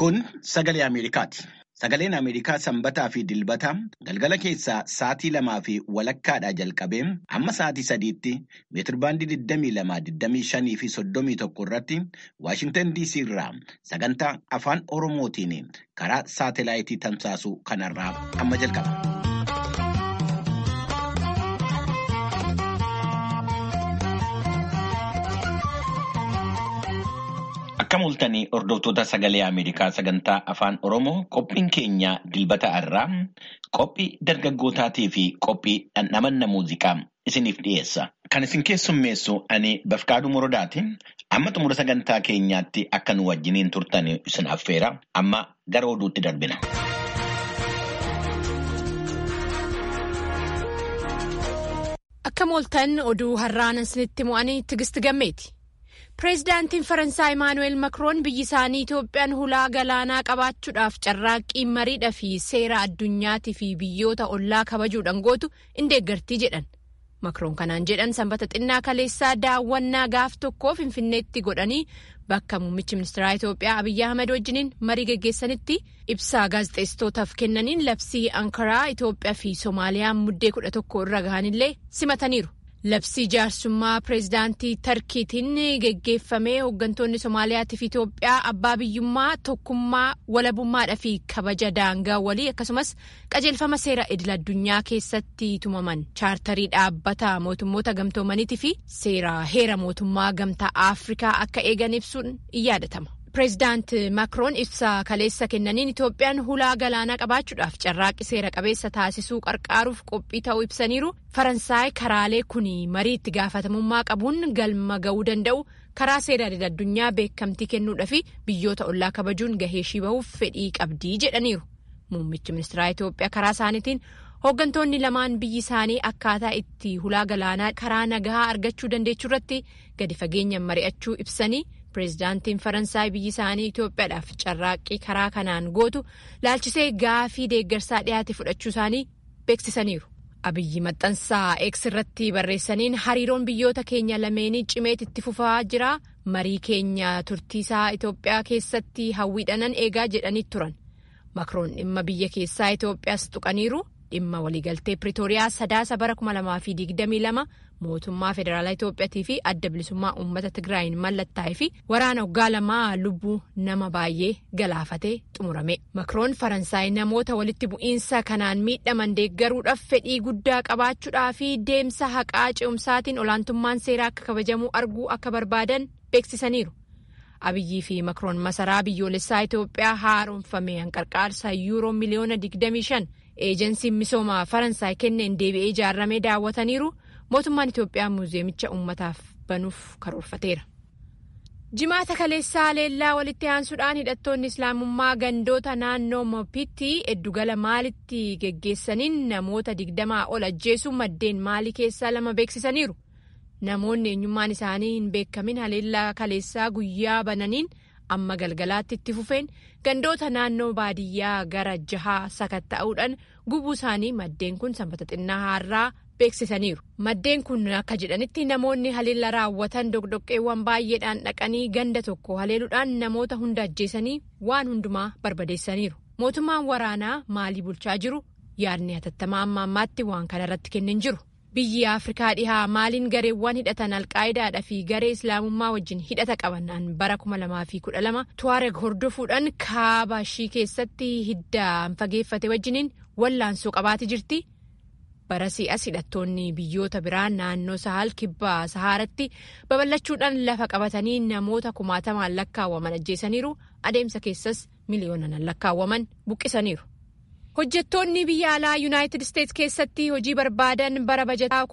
Kun sagalee Ameerikaati. Sagaleen Ameerikaa sanbataa fi dilbata galgala keessaa sa'aatii lamaa fi walakkaadhaa jalqabee amma sa'aatii sadiitti meetirbaandii 22, fi 31 irratti Waashintan DC irraa sagantaa afaan Oromootiin karaa saatelaayitii tamsaasuu kanarraa amma jalqaba. Akka mul'atanii hordoftoota sagalee Ameerikaa sagantaa afaan Oromoo qophiin keenya dilbata irraa qophii dargaggootaatii fi qophii dhandhamanna muuziqaa isiniif dhiyeessa. Kan isin keessummeessu ani Bafqaaduu Morodaati. Amma xumura sagantaa keenyaatti akka nu wajjiniin turtan isin affeera. Amma gara oduutti darbina. Akka mooltan oduu har'aan isinitti mo'anii tigisti gammeeti. Pireezidaantiin Faransaay Imaanuweel Makroon biyyi isaanii Itoophiyaan hulaa galaanaa qabaachuudhaaf carraaqqii mariidhaa fi seera addunyaatii fi biyyoota ollaa kabajuudhaan gootu in deeggartii jedhan. Makroon kanaan jedhan sanbata xinnaa kaleessaa daawwannaa gaaf tokkoo Finfinneetti godhanii bakka muummichi ministeeraa Itoophiyaa Abiyyi Ahmed wajjiniin marii geggeessanitti ibsaa gaazexeessitootaaf kennaniin labsii Ankaraa Itoophiyaa fi Soomaaliyaan muddee kudha tokko irra gahanillee simataniiru. Labsii jaarsummaa pireezidaantii Tarkiitiin geggeeffamee hooggantoonni Soomaaliyaatii fi Itoophiyaa abbaa biyyummaa tokkummaa walabummaadhaa fi kabaja daangaa walii akkasumas qajeelfama seera idil addunyaa keessatti tumaman chaartarii dhaabbata mootummoota gamtoomaniitii fi seera heera mootummaa gamtaa Afrikaa akka eegan ibsuun in yaadatama. Pireezidaant Makroon ibsa kaleessa kennaniin Itoophiyaan hulaa galaanaa qabaachuudhaaf carraaqqii seera qabeessa taasisuu qarqaaruuf qophii ta'uu ibsaniiru. Faransaay karaalee kun marii itti gaafatamummaa qabuun galma ga'uu danda'u karaa seera idil addunyaa beekamtii kennuudhaa fi biyyoota ollaa kabajuun gahee ishii bahuuf fedhii qabdii jedhaniiru. Muummichi ministeeraa Itoophiyaa karaa isaaniitiin hooggantoonni lamaan biyyi isaanii akkaataa itti hulaa galaanaa karaa nagaa argachuu dandeechuu irratti gadi fageenyaan mari'achuu ibsanii. Pireezidaantiin Faransaay biyyi isaanii Itoophiyaadhaaf carraaqqii karaa kanaan gootu laalchisee gaafii deeggarsaa dhiyaate fudhachuu isaanii beeksisaniiru. Abiyyi maxxansaa eeks irratti barreessaniin hariiroon biyyoota keenya lameenii cimeet itti fufaa jira. Marii keenya turtiisaa Itoophiyaa keessatti hawwiidhanan eegaa jedhanii turan. Makroon dhimma biyya keessaa Itoophiyaas tuqaniiru. Dhimma waliigaltee Piriitooriyaa sadaasa bara 2022 mootummaa federaalaa Itoophiyaatii fi adda bilisummaa uummata Tigraayin mallattaa'ee fi waraana waggaa lamaa lubbuu nama baay'ee galaafatee xumurame. Makroon Faransaay namoota walitti bu'iinsa kanaan miidhaman deeggaruudhaaf fedhii guddaa qabaachuudhaa fi deemsa haqaa ce'umsaatiin olaantummaan seeraa akka kabajamu arguu akka barbaadan beeksisaniiru. Abiyyii fi Makroon masaraa biyyoolessaa Itoophiyaa haaromfame hanqarqaarsa yuuroo miliyoona 25 eejensiin misoomaa Faransaay kenneen deebi'ee ijaarramee daawwataniiru. mootummaan Itoophiyaa muuzeemicha uummataaf banuuf karoorfateera. Jimaata kaleessaa leellaa walitti aansuudhaan hidhattoonni islaamummaa gandoota naannoo Mopitti eddugala maalitti geggeessaniin namoota digdamaa ol ajjeesuu maddeen maalii keessaa lama beeksisaniiru. Namoonni eenyummaan isaanii hin beekamin haleellaa kaleessaa guyyaa bananiin amma galgalaatti itti fufeen gandoota naannoo baadiyyaa gara jahaa sakatta'uudhaan gubuu isaanii maddeen kun sanbata xinnaa har'aa beeksisaniiru. Maddeen kun akka jedhanitti namoonni haleellaa raawwatan dogdoqqeewwan baay'eedhaan dhaqanii ganda tokko haleeluudhaan namoota hunda ajjeesanii waan hundumaa barbadeessaniiru. Mootummaan waraanaa maalii bulchaa jiru yaadni hatattamaa amma ammaatti waan kanarratti kennin jiru. Biyyi Afrikaa dhihaa maaliin gareewwan hidhatan alqaayidaadhaa fi garee islaamummaa wajjin hidhata qabanaan bara 2012 tuareg hordofuudhaan kaaba ishii keessatti hiddaan fageeffate wajjiniin wallaansoo qabaate jirti. Barasii as hidhattoonni biyyoota biraa naannoo Sahal kibbaa Sahaaratti babal'achuudhaan lafa qabatanii namoota kumaatamaan lakkaawwaman ajjeesaniiru adeemsa keessas miliyoonaan lakkaawwaman buqqisaniiru. Hojjettoonni biyya alaa Yuunaayitid Isteets keessatti hojii barbaadan bara bajataa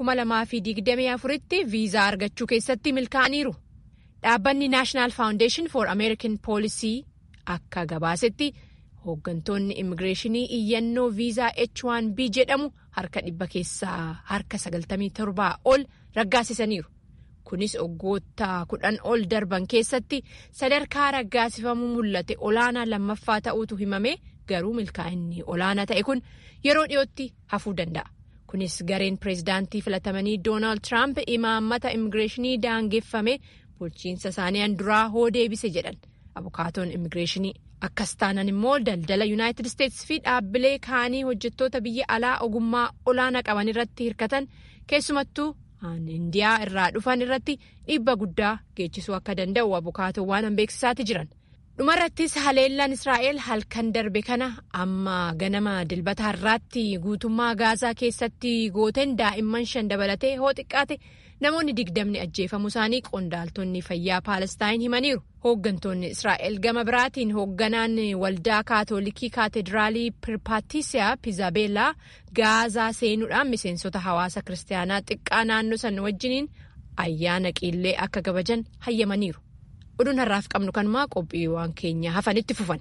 2024tti viizaa argachuu keessatti milkaa'aniiru. Dhaabbanni National Foundation for American Policy akka gabaasetti hooggantoonni immigireeshinii iyyannoo viizaa H1B jedhamu harka dhibba keessaa harka 97 ol raggaasisaniiru. Kunis waggoota kudhan ol darban keessatti sadarkaa raggaasifamuu mul'ate olaanaa lammaffaa ta'uutu himame. garuu milkaa'inni olaanaa ta'e kun yeroo dhiyootti hafuu danda'a. Kunis gareen pireezidaantii filatamanii Doonaald Tiraamp imaammata immigireeshinii daangeffame bulchiinsa isaanii duraa hoo deebise jedhan abukaatoon immigireeshinii Akkas taanan immoo daldala Yuunaayitid Isteetsi fi dhaabbilee kaanii hojjettoota biyya alaa ogummaa olaanaa qaban irratti hirkatan keessumattuu Indiyaa irraa dhufan irratti dhiibba guddaa geechisuu akka danda'u abukaatowwan beeksisaati jiran. Dhumarrattis haleellaan Israa'el halkan darbe kana amma ganama dilbata har'aatti guutummaa gaazaa keessatti gooteen daa'imman shan dabalatee hoo xiqqaate namoonni digdamni ajjeefamuu isaanii qondaaltonni fayyaa Paalestaan himaniiru. Hooggantoonni Israa'el gama biraatiin hoogganaan waldaa kaatolikii kaatedraalii Pirpaatisiyaa Pizabeelaa gaazaa seenuudhaan miseensota hawaasa kiristaanaa xiqqaa naannoo san wajjiniin ayyaana qiillee akka gabajan hayyamaniiru. oduun har'aaf qabnu kanumaa qophiiwwan keenya hafanitti fufan.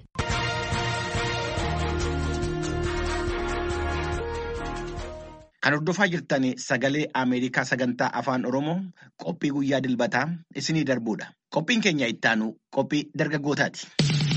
Kan hordofaa jirtan sagalee Ameerikaa sagantaa afaan Oromoo qophii guyyaa dilbataa isinii darbuudha. Qophiin keenya ittaanu qophii dargaggootaati.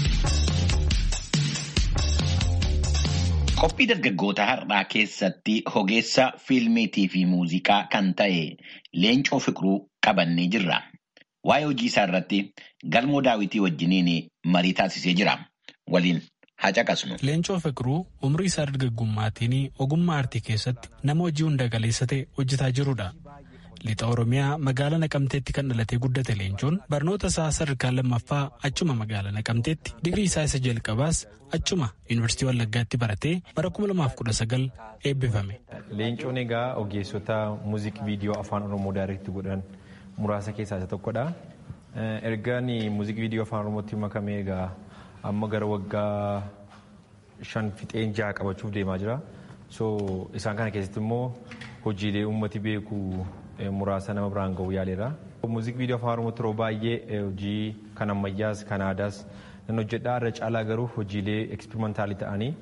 Qophii dargaggoota har'aa keessatti ogeessa fiilmiitii fi muuziqaa kan ta'e Leencoo Fiqiruu qabannee jirra. Waa'ee hojii isaa irratti galmoo daawwitii wajjiniin marii taasisee jira. Waliin haa caqasnu. Leencoo Fiqiruu umrii isaa dargaggummaatiin ogummaa aartii keessatti nama hojii hunda galeessa ta'e hojjetaa jirudha. Lixa Oromiyaa magaalaa Naqamteetti kan dhalatee guddate Leencoon barnoota isaa sadarkaa lammaffaa achuma magaalaa Naqamteetti digirii isaa isa jalqabaas achuma Yuunivarsiitii Wallaggaatti baratee bara 2019 eebbifame. Leencoon egaa ogeessota muuziqii viidiyoo afaan Oromoo daayireektii godhan muraasa keessaa isa tokkodha. Ergaan muuziqii viidiyoo afaan Oromootti makamee egaa amma gara waggaa shan fixeen jaha qabachuuf deemaa jira. So isaan kana keessatti immoo hojiilee uummati beeku muraasa nama biraan ga'uu yaaleera. Muuziqii viidiyoo afaan Oromootti yeroo baay'ee hojii kan ammayyaas kan aadaas nan hojjedhaa irra caalaa garuu hojiilee eksperimentaalii ta'anii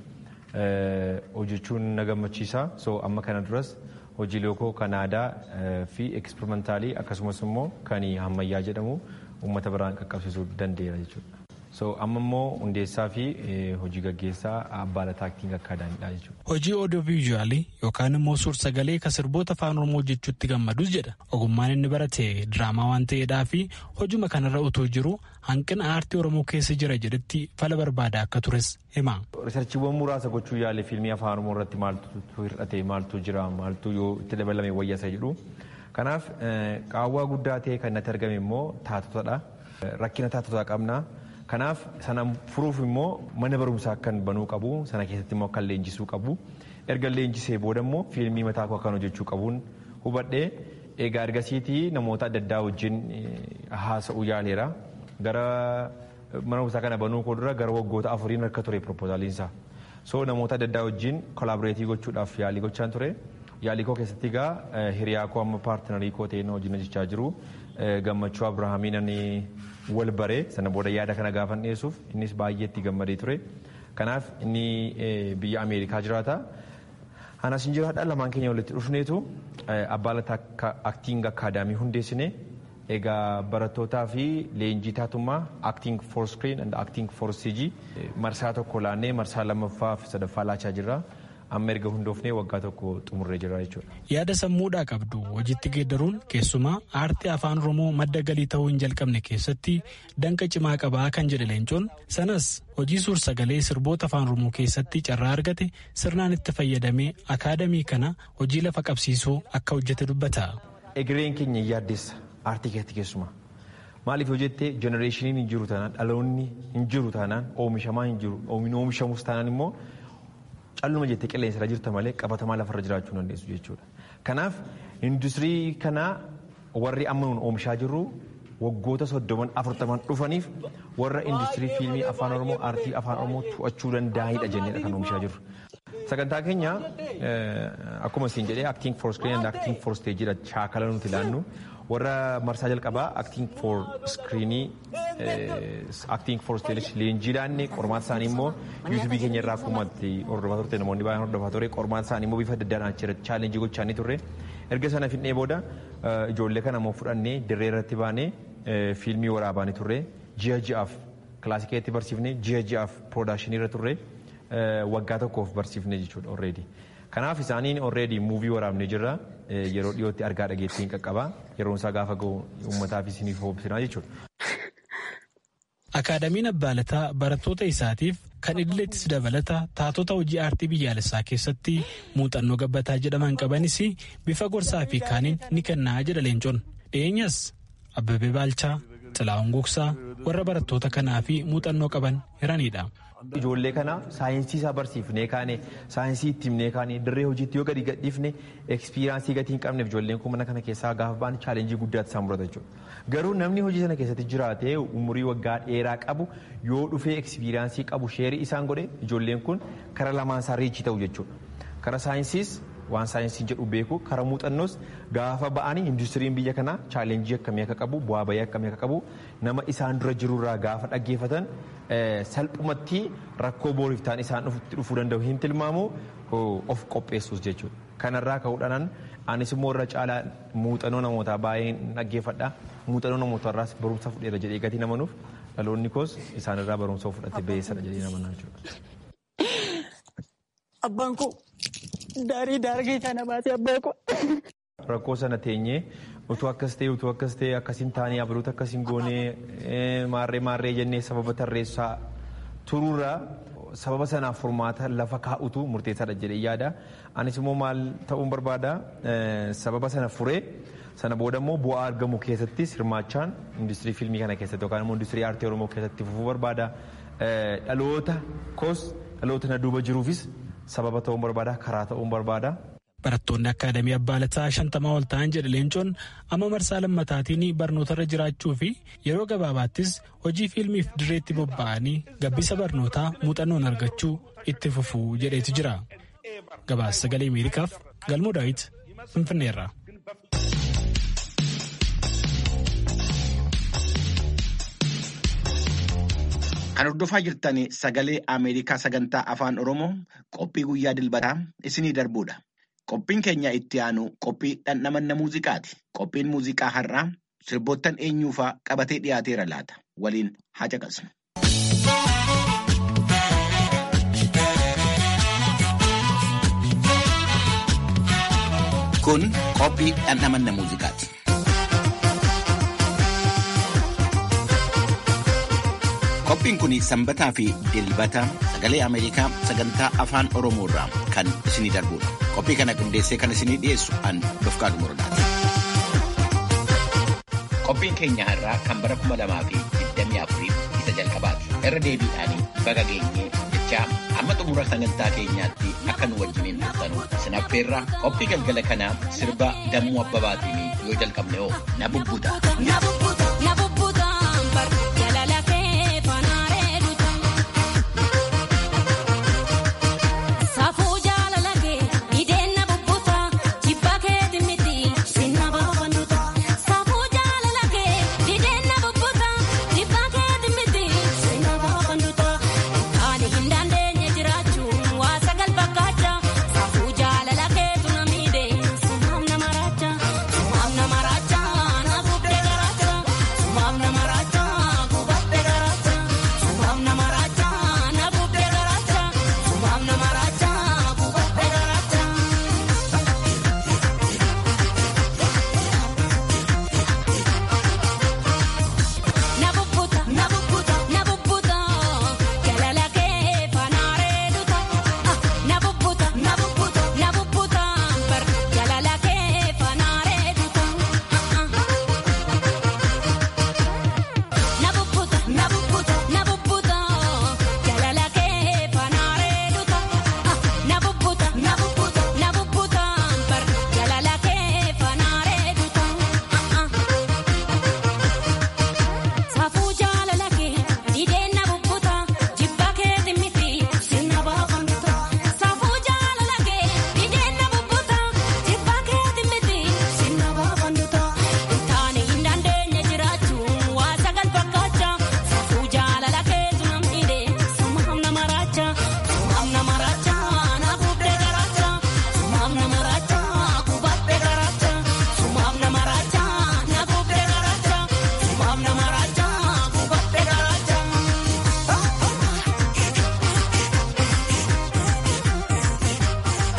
hojjechuun na gammachiisa. So amma kana duras hojiilee koo kan aadaa fi eksperimentaalii akkasumas immoo kan ammayyaa jedhamu uummata biraan qaqqabsiisuu danda'eera jechuudha. So amma immoo hundeessaa fi hojii gaggeessaa abbaa lataa aktiin akkaadaamiidha jechuudha. Hojii oodiyoo viizuwaalii yookaan immoo suur-sagalee kan sirboota afaan oromoo hojjechuutti gammadus jedha. Ogummaan inni barate diraamaa waan ta'eedhaa fi hojuma kanarra utuu jiru hanqina aartii oromoo keessa jira jedhetti fala barbaada akka tures hima. Riisarchiiwwan muraasa gochuu yaale fiilmii afaan oromoo irratti maaltu hir'ate maaltu jira maaltu yoo itti dabalame wayyasa jedhu. Kanaaf qaawwaa guddaa ta'e kan natti argame immoo taatotadha. Rakkina taatotaa qabna. Kanaaf sana furuuf immoo mana barumsaa kan banuu qabu sana keessatti immoo kan leenjisuu qabu erga leenjisee booda immoo fiilmii mataa koo kan hojjechuu qabuun hubadhee egaa ergasiitii namoota adda addaa wajjin haasa'uu yaaleera gara mana barumsaa kana banuu koo dura gara waggoota afuriin harka ture propoozaaliinsa so namoota adda addaa wajjin kolaaboreetii gochuudhaaf yaalii gochaan ture yaalii koo keessatti egaa hiriyaa koo amma paartinarii koo ta'een hojii hojjechaa jiru gammachuu abrahaamiin wal baree sana booda yaada kana gaafan dhiyeessuuf innis baay'eetti gammadee ture. Kanaaf inni biyya Ameerikaa jiraata. Anas hin jiraadha lamaan keenya walitti dhufneetu abbaa lataa aktiing akkaadaamii hundeessine egaa barattootaa fi leenjii taatummaa acting for screen and acting for CG marsaa tokko laannee marsaa lammaffaa fi sadaffaa laachaa jirra. amma erga hundoofnee waggaa tokko xumurree jira jechuudha. Yaada sammuudhaa qabdu hojiitti geeddaruun keessumaa aartii afaan oromoo madda galii ta'uu hin jalqabne keessatti danqa cimaa qabaa kan jedhe leencoon sanas hojii suur sagalee sirboota afaan oromoo keessatti carraa argate sirnaan itti fayyadamee akaadamii kana hojii lafa qabsiisuu akka hojjete dubbata. Egereen keenya yaaddessa aartii keessatti keessumaa. Maaliif yoo jettee jenereeshiniin hin jiru taanaan dhaloonni hin jiru taanaan oomishamaa hin jiru oomishamus taanaan immoo calluma jettee qilleensa irra jirta malee qabatamaa lafarra jiraachuu dandeessu jechuudha. Kanaaf industirii kanaa warri amma nuun oomishaa jirru waggoota soddoman afurtaman dhufaniif warra industirii fiilmii afaan oromoo aartii afaan oromoo to'achuu danda'anidha jenneedha kan oomishaa jirru. Sagantaa keenya akkuma isin jedhee acting for screen and acting for stage dha shaakala nuti ilaannu warra marsaa jalqabaa acting for screenii acting for stage leenjii laanne qormaata isaanii immoo yuutuubii keenya irraa akkuma hordofaa turte namoonni baay'een hordofaa ture qormaata isaanii immoo bifa adda addaan achirra chaalenjii gochaanii turre erga sana fixnee booda ijoollee kana immoo fudhannee dirree irratti baanee fiilmii waraabaanii turre ji'a ji'aaf kilaasikeetti barsiifnee ji'a ji'aaf piroodakshinii irra turre waggaa tokkoof barsiifnee jechuudha already. Kanaaf isaaniin already muuvii waraabnee jirra yeroo dhiyootti argaa dhageettiin qaqqaba yeroon isaa gaafa ga'u uummataaf isiniif hoobsinaa jechuudha. Akaadamiin Abbaalataa barattoota isaatiif kan idileettis dabalata taatota hojii aartii biyyaalessaa keessatti muuxannoo gabbataa jedhaman qabanis bifa gorsaa fi kaaniin ni kennaa jedha leencoon. Dhiyeenyas Abbabee Baalchaa, Xilaa'uun Gugsaa warra barattoota kanaa fi muuxannoo qaban hiranidha. Ijoollee kana saayinsii isaa barsiifnee kaane saayinsii itti himnee kaane dirree hojiitti yoo gadi gadhiifne ekspiriyaansii gatii hin qabneef ijoolleen kun mana kana keessaa gaafa ba'an chaalenjii guddaatti isaan mudata jechuudha. Garuu namni hojii sana keessatti jiraatee umurii waggaa dheeraa qabu yoo dhufee ekspiriyaansii qabu sheerii isaan godhe ijoolleen kun kara lamaan isaa riichii ta'u jechuudha. Kara saayinsiis waan saayinsii jedhu beeku kara muuxannoos gaafa ba'anii industiriin biyya kanaa chaalenjii akkamii akka qabu bu'aa bayii akkamii akka qabu nama isaan dura jirurraa gaafa dhaggeeffatan salphumatti rakkoo booriif ta'an isaan dhufuu danda'u hin tilmaamu of qopheessuus jechuudha. Kanarraa ka'uudhaan anis immoo irra caalaa muuxannoo namootaa baay'een dhaggeeffadha. Muuxannoo namootarraas barumsa fudheera jedhee gatii namanuuf dhaloonni koos isaanirraa barumsa fudhate beeyisadha jedhee namanaa jechuudha. Abbaan koo daarii daargee sana baasee abbaa koo. Rakkoo sana teenyee utuu akkas ta'e utuu akkas ta'e akkasiin taanee abaloota akkasiin goonee maarree maarree jennee sababa tarreessaa tururraa sababa sanaaf furmaata lafa kaa'utu murteessaadha jedhee yaada. Anis immoo maal ta'uun barbaada sababa sana furee sana booda immoo bu'aa argamu keessattis hirmaachaan industirii fiilmii kana keessatti yookaan immoo industirii aartii oromoo keessatti fufuu barbaada. Dhaloota koos dhaloota na duuba jiruufis sababa ta'uun barbaada karaa ta'uun barbaada. Barattoonni Akaadamii Abbaalataa shantamaa ol ta'an jedhe leencoon amma marsaa lammataatiin barnootarra jiraachuu fi yeroo gabaabaattis hojii fiilmiif direetti bobba'anii gabbisa barnootaa muuxannoon argachuu itti fufuu jedheetu jira. Gabaasa sagalee Ameerikaaf Galmoo Daawit Finfinneerra. Kan hordofaa jirtan sagalee Ameerikaa sagantaa afaan Oromoo qophii guyyaa dilbataa isinii darbuudha. Qophiin keenya itti aanu qophii dhandhamanna muuziqaati. Qophiin muuziqaa har'aa sirboottan eenyuufaa qabatee dhiyaateera laata. Waliin haa caqasnu. Kun qophii dhandhamanna muuziqaati. Qophiin kun sanbataa fi dilbata sagalee Ameerikaa sagantaa afaan Oromoo irraa kan isinii darbudha. Qophii kana qindeessee kan isinii dhiyeessu an Dofqaa Dumurdaati. Qophiin keenya har'aa kan bara kuma lamaa fi digdamii afurii isa jalqabaati. Irra deebiidhaanii baga geenyee jechaa amma xumura sagantaa keenyaatti akka nu wajjiniin turtanu isin affeerraa qophii galgala kanaa sirba dammuu abbabaatiin yoo jalqabne hoo na bubbuta. Suma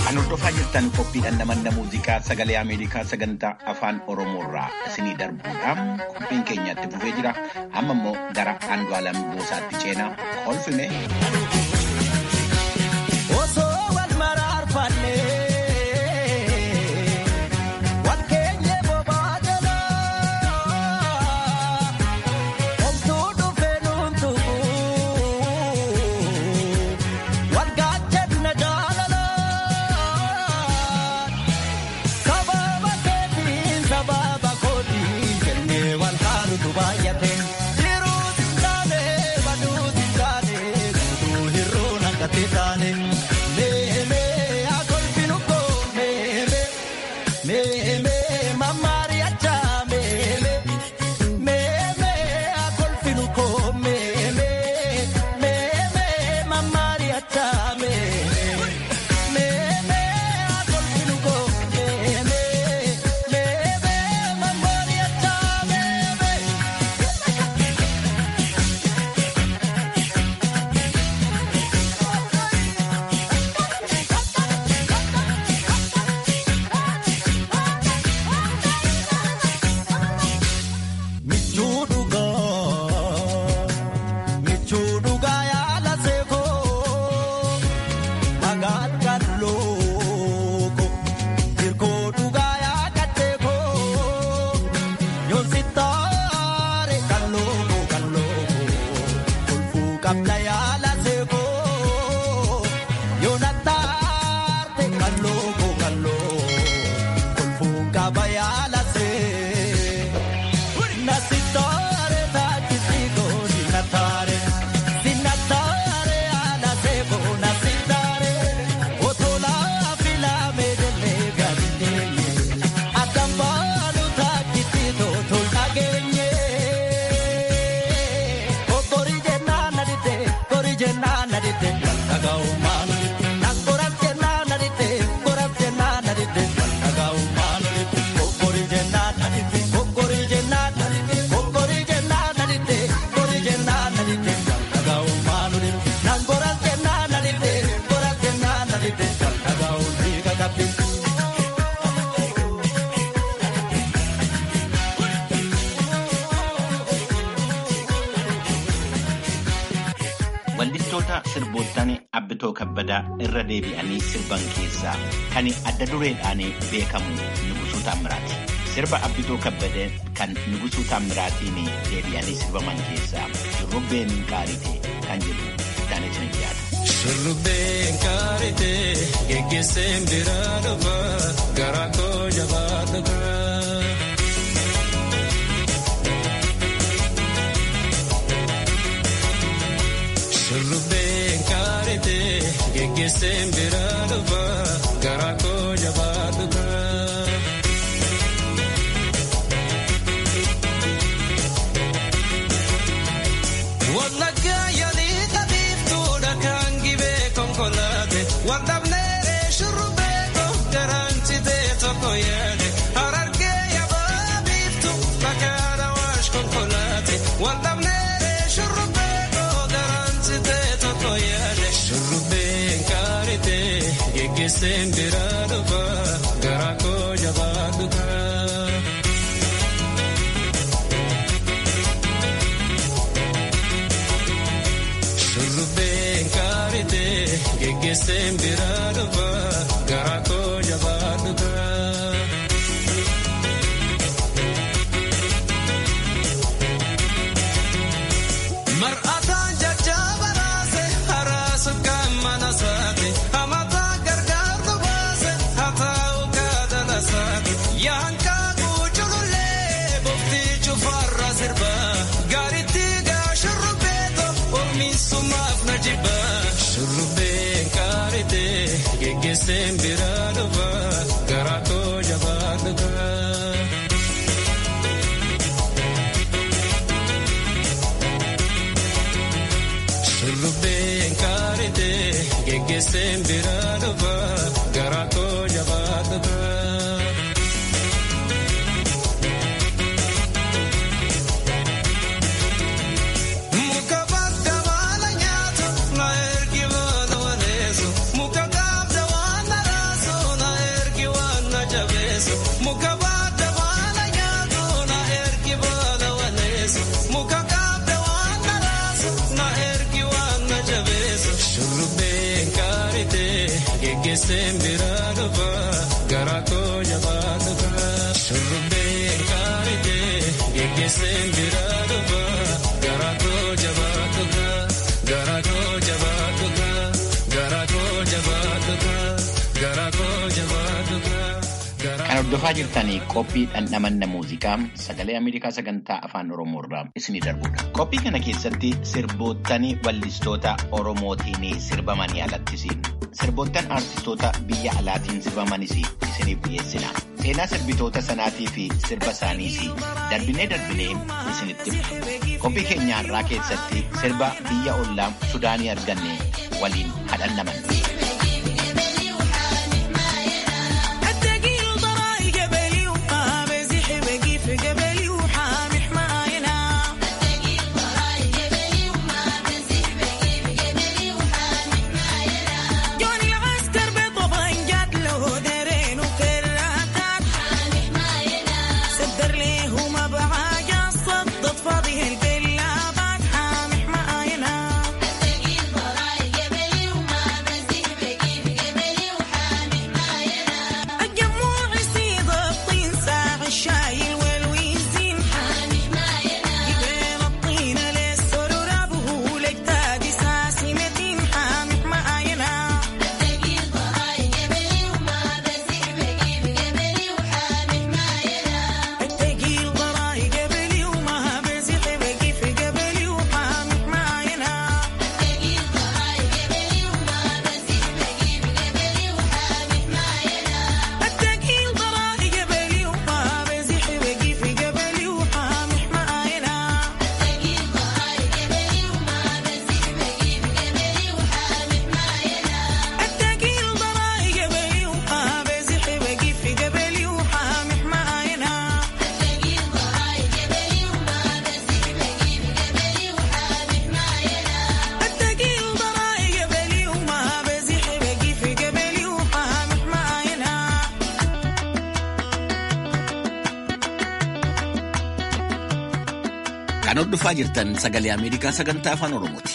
Kan hordofaa jirtan qophiidhaan namanna muuziqaa sagalee Ameerikaa sagantaa afaan Oromoorraa isinii darbuudhaan qophiin keenyatti fufee jira. Amma immoo gara Andu'aalam Goosaatti ceenaa kolfime. Osoo wal maraarfanne wal keenye bobaa jalaa omtuu dhufe nuun tuqu wal gaachanna jaalala sababa keetiin sababa kootiin jennee wal haalutu baay'ate. Jiruuti taane baduuti taane guutuu hir'uu naqate taane. Meemee akolfinu koo meemee meemee mamaari achaa meemee meemee akolfinu koo meemee meemee mamaari achaa meemee meemee akolfinu koo meemee meemee mamaari achaa meemee. Michuu dhugaa michuu dhugaa yaala seekoo dhagaan kan looko hirkoo dhugaa yaadateekoo yoonsi taare kan looko kan looko kolfuu qabda yaala seekoo yoona taarte kan looko kan looko kolfuu qaba yaala seekoo. Nasitore taachisigo sinatare sinatare alasebo nasitare otola fila medele gadinye akambalu taachisigo tolnagenye okori jenana dite kori jenana dite tagaumanu nakorat jenana dite korat jenana dite tagaumanu okori jenana dite okori jenana dite okori jenana dite kori jenana dite tagaumanu nakorat jenana dite korat jenana dite tagaumanu kakapi Wallistoota sirboottan Abbitoo Kabbadaa irra deebi'anii sirban keessaa kan adda dureedhaan beekamu Nugusuu Taammiraati. Sirba Abbitoo Kabbadee kan Nugusuu Taammiraatiin deebi'anii sirbaman keessaa Shurrubbeen Qaarite kan jedhu Daanee Cinajiyaadha. Shurrubbeen kaarite geggeesseen biraa dhufa garaa koo jabaa dhufa. Shurrubbeen kaarite geggeesseen biraa dhufa garaa koo jabaa dhufa. Wallagga yaalii tabiiftuudha kan gibee konkolaate waldhabneeree shurrubbee koo garanchitee tokko yaade harargee yabaa biiftu fakkaata waash konkolaate waldhabneeree shurrubbee koo garanchitee tokko yaade shurrubbeen kaaritee geggeesseen biraa dhufa garaa koo jabaa dhufa. Shurrubbeen kaarite geggeesseen biraa dhufa garaa koo jabaa dhufa. Mar'ataan jajjaba raase haraasa kan mana saate hamataa gargaartu baase hataa'u kaadala saate yaankaa kuuculullee boftii cufarra sirba gaaritti gaa shurrubbeeto ormiisumaaf na jibba shurrubbeen kaarite geggeesseen biraa dhufa garaa koo jabaa dhufa. Shurrubbeen kaarite geggeesseen biraa dhufa garaa koo jabaa dhufa. Muka bakka baala nyaatu na ergi baala waleessu muka gaafta waan naraasa geggeesseen biraa dhufa garaa koo jabaa dhufa shurrubbee kaarite geggeesseen biraa dhufa garaa koo jabaa dhufa garaa koo jabaa dhufa garaa koo jabaa dhufa garaa koo jabaa dhufa. Kan hordofaa jirtanii qophii dhandhamanna muuziqaa sagalee Ameerikaa sagantaa afaan Oromoo irraa isinii darbudha. Qophii kana keessatti sirboottan wallistoota Oromootiin sirbamanii alattis sirboottan artistoota biyya alaatiin sirbamanis isiniif dhiyeessina. Seenaa sirbitoota sanaatii fi sirba isaaniis darbinee darbinee isinitti himna. Qophii keenya har'aa keessatti sirba biyya ollaa Sudaanii arganne waliin hadhannamanna. Kan hordofaa jirtan sagalee Ameerikaa sagantaa afaan Oromooti.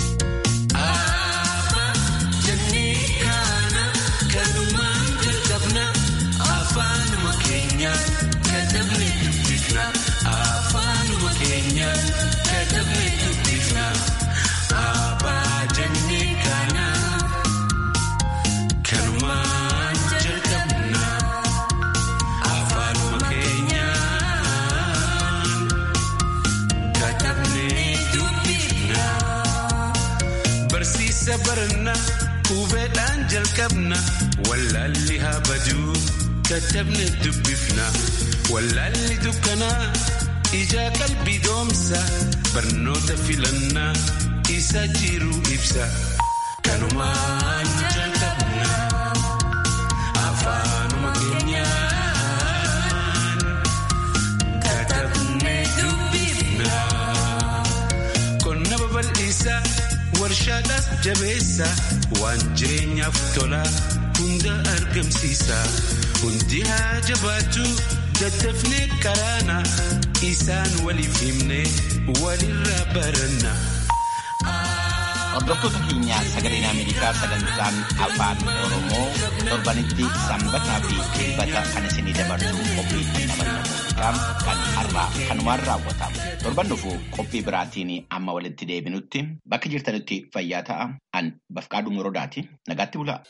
Barsiisa barannaa hubeedhaan jalqabna wallaalli haa baduu katabne dubbifna wallaalli dukkanaa ijaa qalbii doomsa barnoota filannaa isa jiru ibsa kanumaan jalqabna afaanuma keenyaan katabne dubbifna qonna babal'isa. warshaadhaas jabeessa waan jireenyaaf tola hunda argamsiisa hundi haa jabaatu daddafnee qaraana isaan waliif himne walirraa baranna. Hordoftoota keenya sagaleen Ameerikaa sagantaan afaan Oromoo torbanitti sanbataa fi dilbata kan isinii dabarsu qophii dhandhamanna muuziqaa kan har'aa kanumaan raawwatamu. Torban dhufu qophii biraatiin amma walitti deebinutti bakka jirtanitti fayyaa ta'a. An Bafqaaduu Morodaati. Nagaatti bulaa.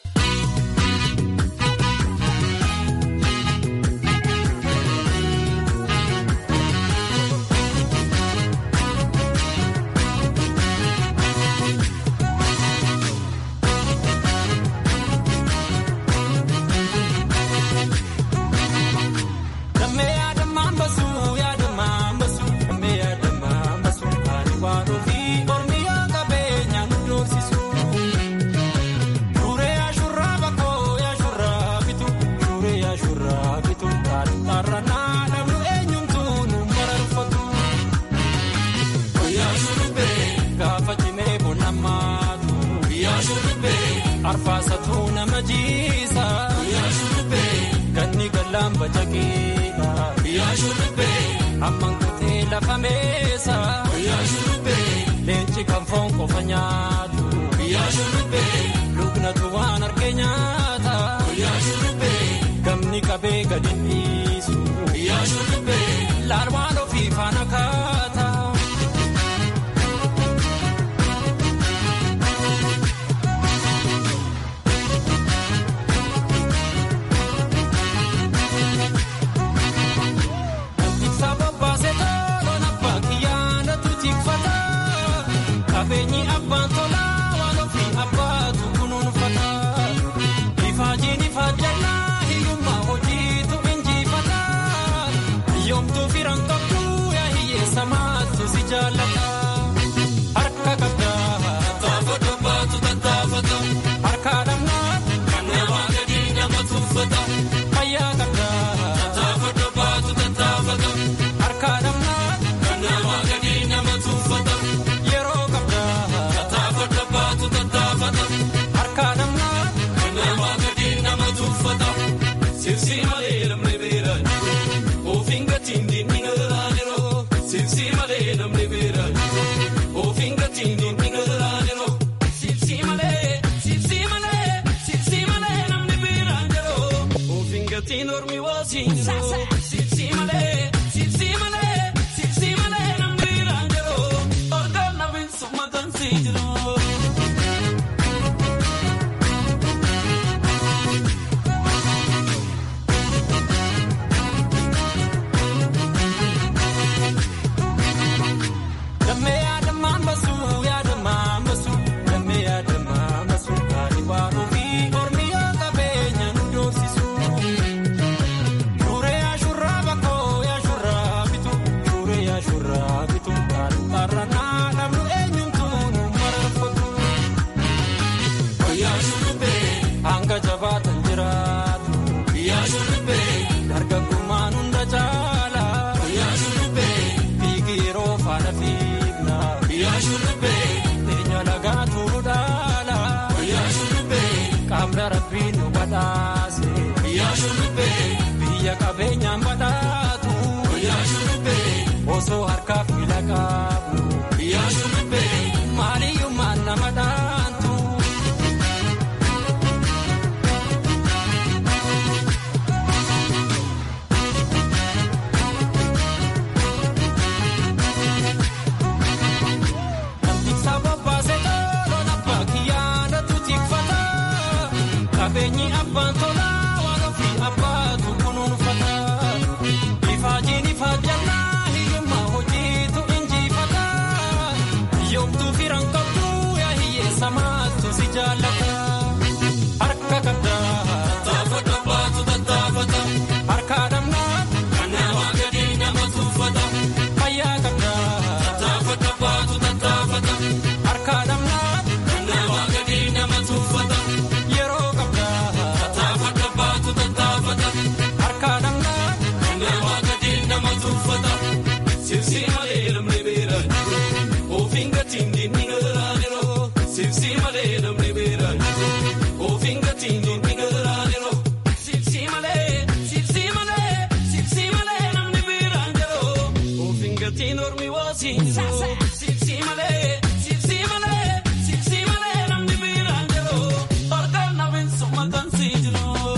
Arfaasatu nama jiisa. Ganni gallaan bacaqeedha. Amman kutee lafa meesa. Leenci kan foon qofa nyaatu. Luknatu waan argee nyaatu. wajjin jiru. Sibsi malee, sibsi malee, sibsi malee namni biraan jiru. Orgaan nafi summatan si jiru. Damee yaadamaan basu yaadamaan basu damee yaadamaan basu kaani waan ofii ormi yoo qabeenya nu doorsisu. Shuree ashurraa bakkoo yaashurraa bitu shuree yaashurraa bitu kaani qarranaa namnu eenyumtu nu mararfatu. Wayyaa shurrubbee hanga jabaatan jiraatu. Biyyaa shurrubbee dargaggummaan hunda caala. Wayyaa shurrubbee fiigiroo faana fiigna. Biyyaa shurrubbee teenya lagaa tuuru dhaala. Wayyaa shurrubbee qaamna rabbiin nu badhaase. Biyyaa shurrubbee biyya qabeenyaan badhaatu. Wayyaa shurrubbee osoo harkaaf miila qabu. Biyyaa shurrubbee maaliyyummaan nama dhaantu. Sababbaase toloon abbaa kiyyaana tuutiffata. Qabeenyi abbaan tolaa waan ofii abbaatu kunuunfata. Ifaajiin ifaajjannaa hiyyummaa hojiitu injifata. Yoomtuu firan qabdu yaa hiyyeessa maaltu si jaallata. Harka qabdaa taafata baatu tattaafata. Harka dhamnaa kan namaa gadi nama tuuffata. Fayyaa qabdaa taafata baatu tattaafata. Harka dhamnaa kan namaa gadi nama tuuffata. Yeroo qabdaa taafata baatu tattaafata. Harka dhamnaa kan namaa gadi nama tuuffata. Sibsi malee namni beeraa jiru. Ofiin gatiin diinni garaa jiroo. Sibsi malee namni beeraa jiru. Ofiin gatiin diinni garaa jiroo. Sibsi malee, sibsi malee, sibsi malee namni beeraa jiroo. Ofiin gatiin ormi waasiin jiroo. Sibsi malee, sibsi malee, sibsi malee namni beeraa jiroo. Orgaan nafi summatan si jiroo.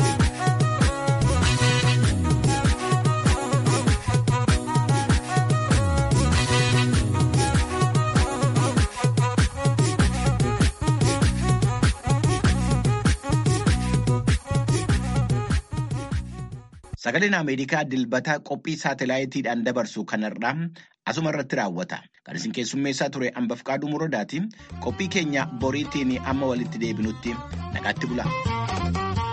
Sagaleen Ameerikaa dilbata qophii saatalaayitiidhaan dabarsu kanarraa asuma irratti raawwata. Kan isin keessummeessaa ture hambaf qaaduu muroodaati. Qophii keenya boriitiin amma walitti deebinutti nagaatti bula.